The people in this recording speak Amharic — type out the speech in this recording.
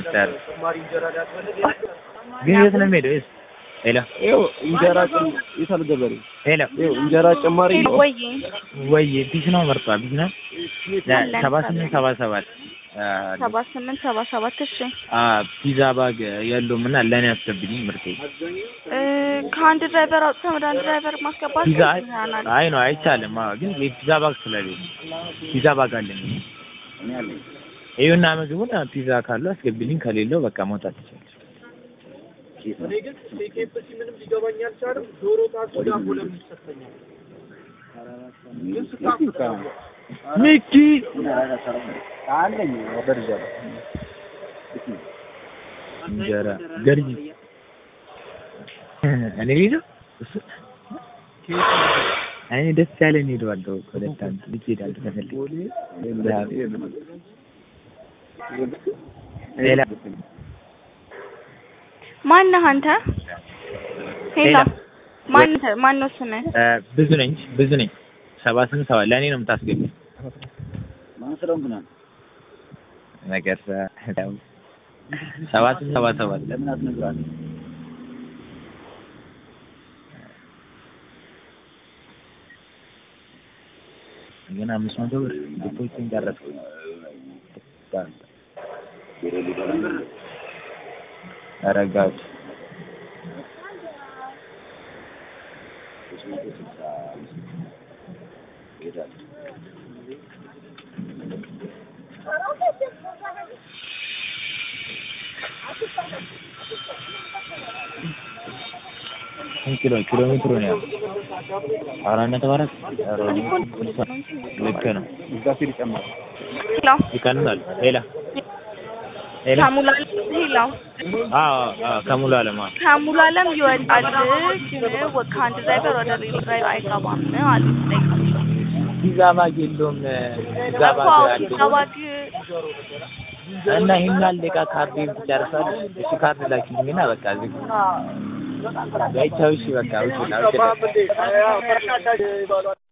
መጥቻለሁ። ግን የት ነው የምሄደው? የት? ሄሎ ይኸው እንጀራ ጭም- የት አለ ገበሬ? ሄሎ ይኸው እንጀራ ጭማሪ ነው። ወይ ወይ ቢስ ነው መርጧል። ቢስ ነው አለን። ሰባ ስምንት ሰባ ሰባት ሰባ ስምንት ሰባ ሰባት እሺ አ ፒዛ ባግ የለውም እና ለእኔ አስገብልኝ ምርቴ። እ ከአንድ ድራይቨር አውጥተን ወደ አንድ ድራይቨር ማስገባት ፒዛ ይሆናል። አይ ነው አይቻልም። አዎ ግን የፒዛ ባግ ስለሌለ ፒዛ ባግ አለኝ። ይኸውና ምግቡን ፒዛ ካለው አስገብልኝ፣ ከሌለው በቃ መውጣት ይችላል። ሚኪ አለኝ ወደርጃለሁ። እንጀራ ገርጂ እኔ ልሂድ እሱ እኔ ደስ ያለኝ ሄደዋለሁ። ሁለት አንድ ልጅ ሄዳለሁ ከፈልግ ሌላ ማነህ አንተ? ሄሎ ሌላ ማን ማን ነው ስምህ? እ ብዙ ነኝ ብዙ ነኝ ሰባ ስምንት ሰባ ለእኔ ነው የምታስገቢ ማን ስለሆንክ ነው? ነገር ሰባ ስምንት ሰባ ሰባት ለምን አትነግራትም? ግን አምስት መቶ ብር ዲፖዚትን ጨረስኩ። ተረጋጉ። ስንት ኪሎ ኪሎ ሜትሩ ነው ያው አራት ነጥብ አራት ኧረ ልክ ነው። እዛ ሲል ይጨምራል። ሄሎ ይቀንሳል። ሌላ ሌላ ከሙሉ አለም ሄሎ አዎ አዎ ከሙሉ አለም አዎ ከሙሉ አለም ይወጣል ግን ወ- ከአንድ ድራይቨር ወደ ሌላ ድራይቨር አይገባም አሉ ጠይቃቸው ፒዛ ባግ የለውም ፒዛ እኮ ባግ አለኝ ሲገባግ እና ይሄን ያህል ደቂቃ ካርዴን ትጨርሳለች። እሺ ካርድ ላኪልኝና በቃ ዝግ በይቻው። እሺ በቃ ውጭ ና ውጭ